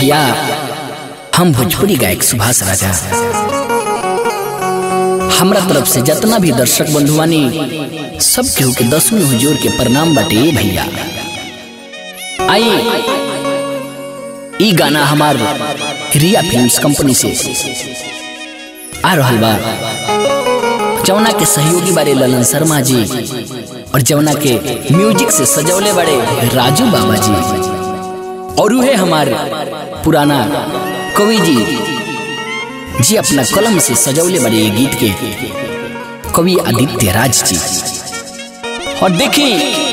भैया हम भोजपुरी गायक सुभाष राजा हमरा तरफ से जितना भी दर्शक बंधु बानी सब केहू के दसवीं हुजूर के प्रणाम बाटे भैया आई ई गाना हमार रिया फिल्म्स कंपनी से आ रहल बा जौना के सहयोगी बारे ललन शर्मा जी और जौना के म्यूजिक से सजौले बड़े राजू बाबा जी और उहे हमारे पुराना कवि जी जी अपना कलम से सजौले बड़े ये गीत के कवि आदित्य राज जी और देखी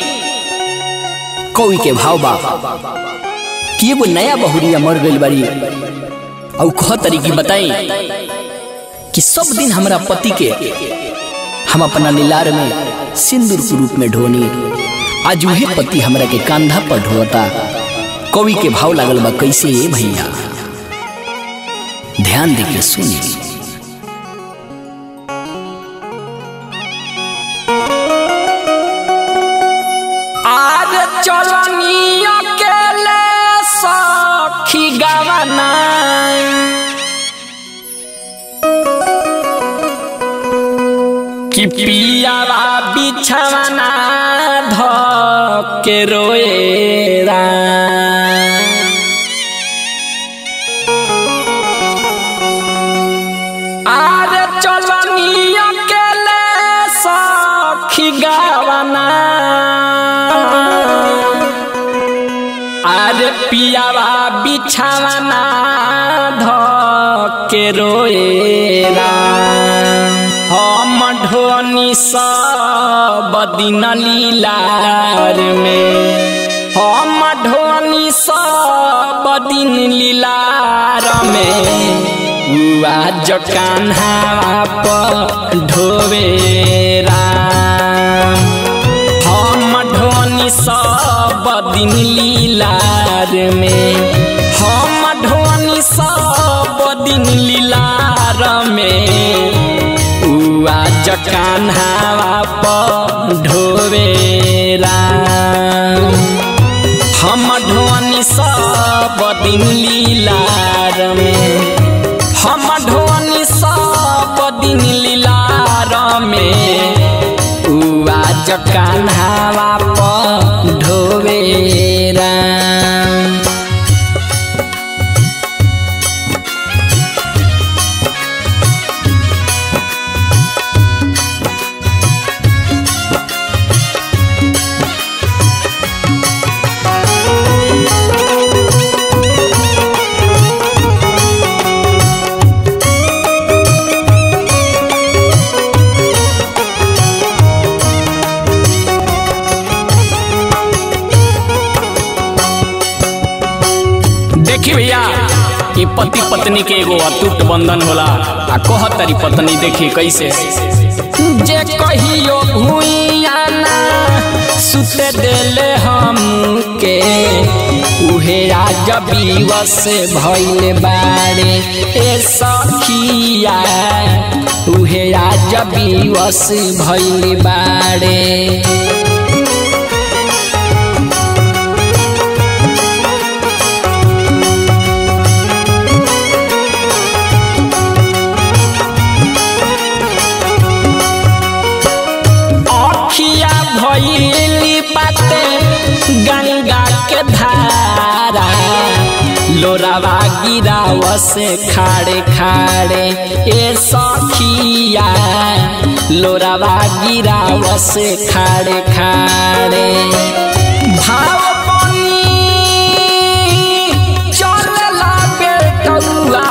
कवि के भाव बा कि एगो नया बहुरिया मर गई बड़ी और कह तरीकी बताई कि सब दिन हमरा पति के हम अपना लीलार में सिंदूर के रूप में ढोनी आज वही पति हमरा के कांधा पर ढोता कवि के भाव लागल बा कैसे ये भैया ध्यान दे के सुनी आज चलनी अकेले सखी गवना कि पियावा बिछवना ध के रोएरा आज चलनी अकेले सखी गवना अरे पियावा बिछावना ध के रोएरा हम ढोनी सब दिन लीलार में हम ढोनी सब दिन लीलार में आज कान्हा पर ढोवेरा हम ढोनी सब दिन लीलार में हम ढोनी सब दिन लीलार में आज कान्हा पर ढोवेरा हम ढोनी सब दिन लीलार में हम ढोनी सब दिन लीलार में आज कान्हावा पर ढोवेरा देखी भैया ये पति पत्नी के एगो अटूट बंधन होला आ कह तारी पत्नी देखी कैसे जे कहियो भूइयाना सुते देले हम के उहे राज विवश भइल बारे ए सखिया उहे राज विवश भइल बारे अखिया भइली बाटे गंगा के धारा लोरावा गिराव से खाड़े खाड़े ए सखिया लोरावा गिराव से खाड़े खाड़े भाव बनी चलला बेटौआ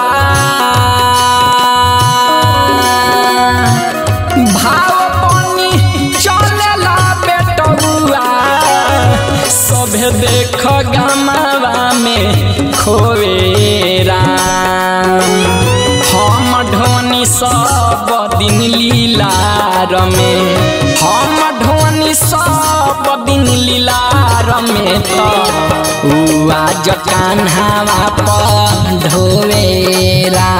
भाव बनी चलेला बेटौआ सभे देख गमावा में खोवेरा हम ढोनी सब दिन लीलार में हम ढोनी सब दिन लीलार में तो आज कान्हावा पर ढोवेरा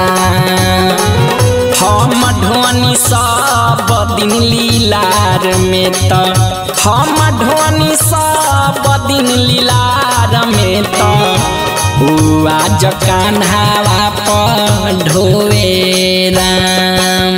हम ढोनी सब दिन लीलार में त हम ढोनी सब दिन लीलार में त उ आज कान्हावा पर ढोवे राम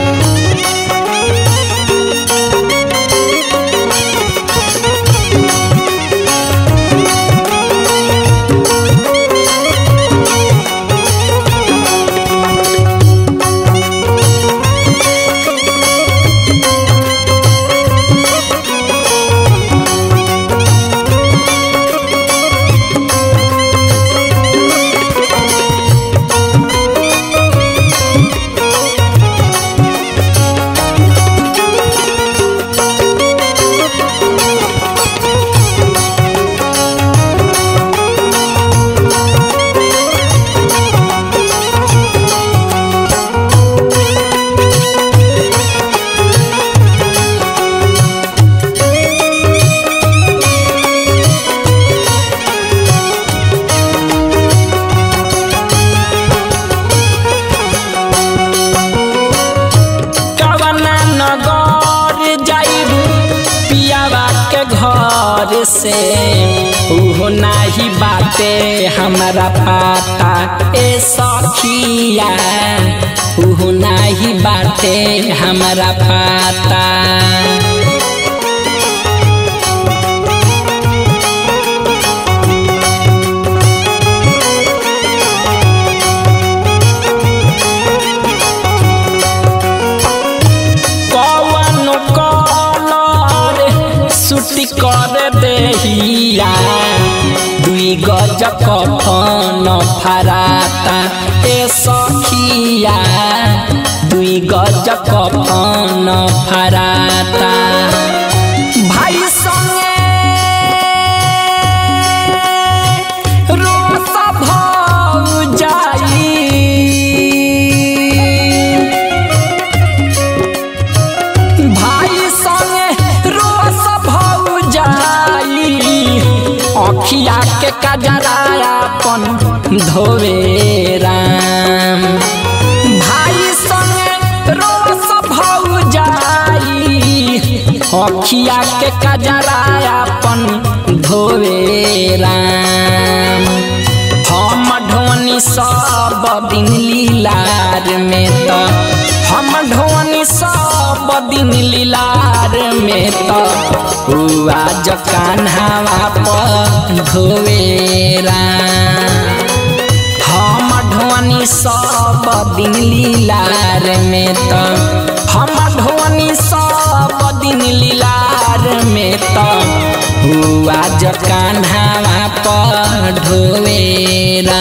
कवना नगर जाइबू पियावा के घर से उहो नाही बाटे हमारा पाता ए सखिया उहो नाही बाटे हमारा पाता कवन कलर सुटी कर देहिया दुई गज कफन फराता ए सखिया दुई गज कफन फराता भाई संगे रोस भौ जाई भाई संगे रोस भौ जाई अखिया के कजरायापन धोवे राम भाई संगे रोस भौ जाई अखिया के कजरायापन धोवे राम हम ढोनी सब दिन लीलार में त हम ढोनी सब दिन लीलार में त उ आज कान्हावा पर धोवेरा हम ढोनी सब दिन लीलार में त हम ढोनी सब दिन लीलार में त उ आज कान्हावा पर ढोवेरा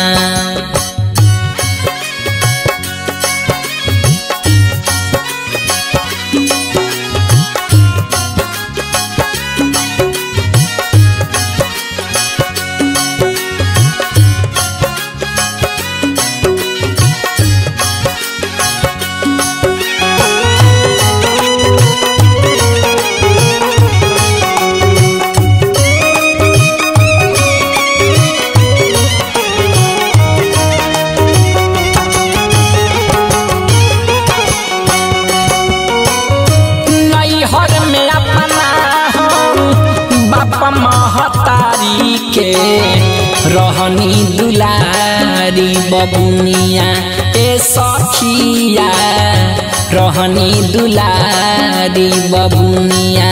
नैहर में अपना हम बाप महतारी के रहनी दुलारी बबुनिया ए सखिया रहनी दुलारी बबुनिया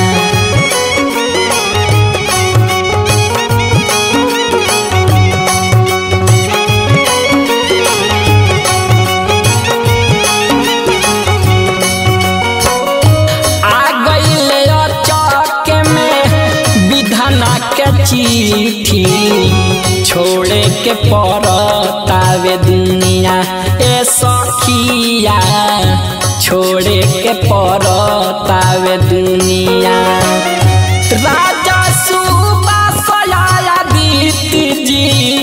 आ गईले चौक में विधाना के चिट्ठी छोड़े के पड़तावे दुनिया ए सखिया छोड़े के पड़तावे दुनिया राजा सुबा सया दीत जी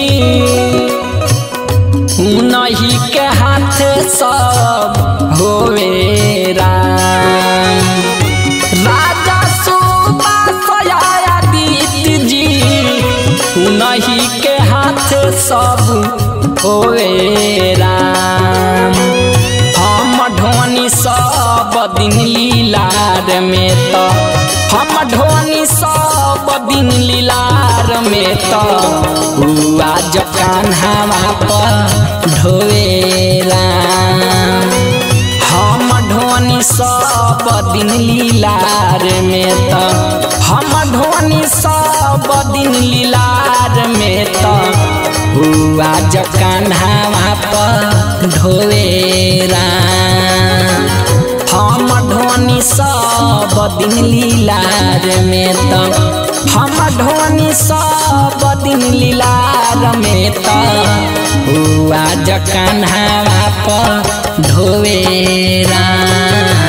उनही के हाथ सब होवे राम राजा सुबा सया दीत जी उनही के हाथ सब होवे राम हम ढोनी सब दिन लीलार में तो हम ढोनी सब दिन लीलार में तो आज कान्हावा पर ढोएला हम ढोनी सब दिन लीलार में तो हम ढोनी सब दिन लीलार में तो आज कान्हावा पर ढोएला हम ढोनी सब दिन लीलार में तो हम ढोनी सब दिन लीलार में तो आज कान्हावा पर ढोवेरा